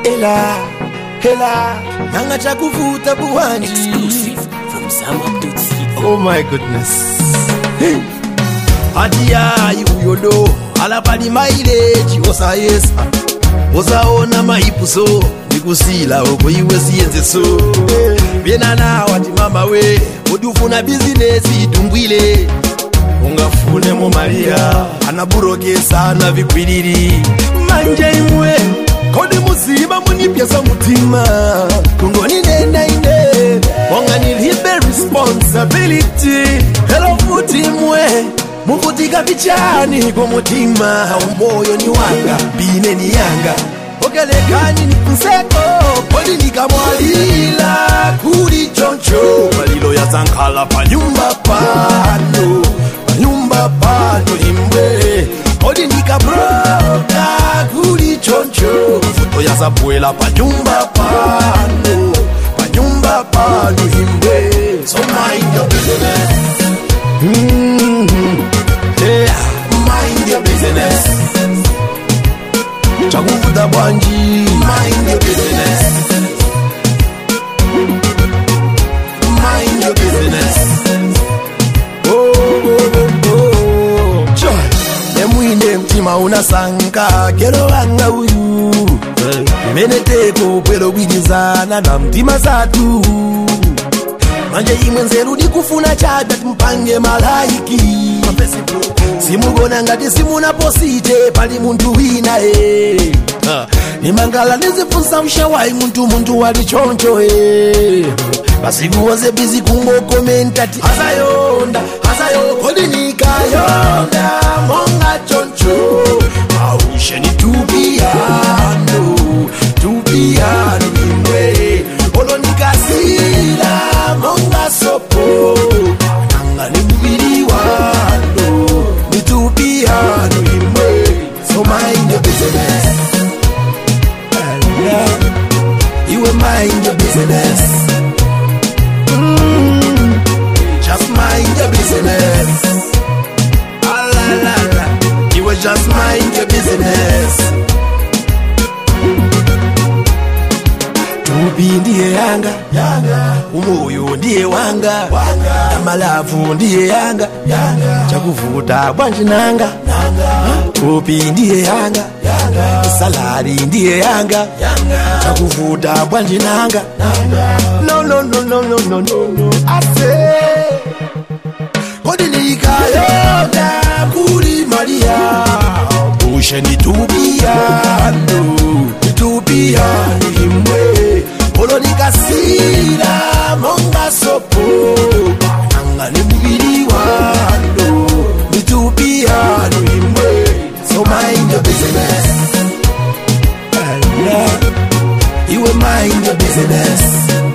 ela ela nanga chakuvuta buwanji Exclusive from Zama.co. oh my goodness Hey. hati yayi uyolo alapali maileji osayesa osaona maipuso ndikusila oko iwe siyenzeso byenanawa ti mama we kodi ufuna bizinesi itumbwile ungafunemo mariya anaburokesa na vikwilili manje imwe kodi muziba munipyesa mutima kungoninendaine monga nilibe responsibility helo futi mwe muvutika pichani kumutima umoyo ni wanga bine ni yanga okelekani ni nseko kodi nikamwalila kuli choncho malilo yasankhala panyumba pano panyumba pano imwe kodi nikabroka kuli choncho mvuto yazabwela panyumba pano panyumba pano imwe so mind your business Mhm. Yeah, mind your business chakuvuta bwanji mind your business mind your business Oh, oh, oh, oh. Joy. nemwine mtima unasanka kero wanga uyu imeneteko pwelo bwilizana na mtima zatu manje imwe nzeru ndikufuna chada timpange malaiki simugona ngati simunaposite pali munthu wina e nimangala ndizifunsa mshawayi munthu munthu wali choncho e masiku wonse bizi kungokomentati azayonda azayo kodi nikayonda monga choncho ausheni tupiyano tupiyano imwe olonikasila monga sopo nangani mubiri wano nitupiyano imwe so mind your business Yeah. iwe mind your business Mm. just mind your business Ah, la, la, la. iwe just mind your business tupi ndiye yanga umoyo ndiye wanga amalavu ndiye yanga chakuvuta bwanji nanga tupi ndiye yanga salari ndiye yanga chakuvuta bwanji nanga no no no no no no no no I say kodi nikayonda kuli maria ushe nitupiyano nitupiyano imwe olo nikasila monga sopo nanga ni mubiri wano nitupiyano imwe so mind your business Yeah. iwe mind your business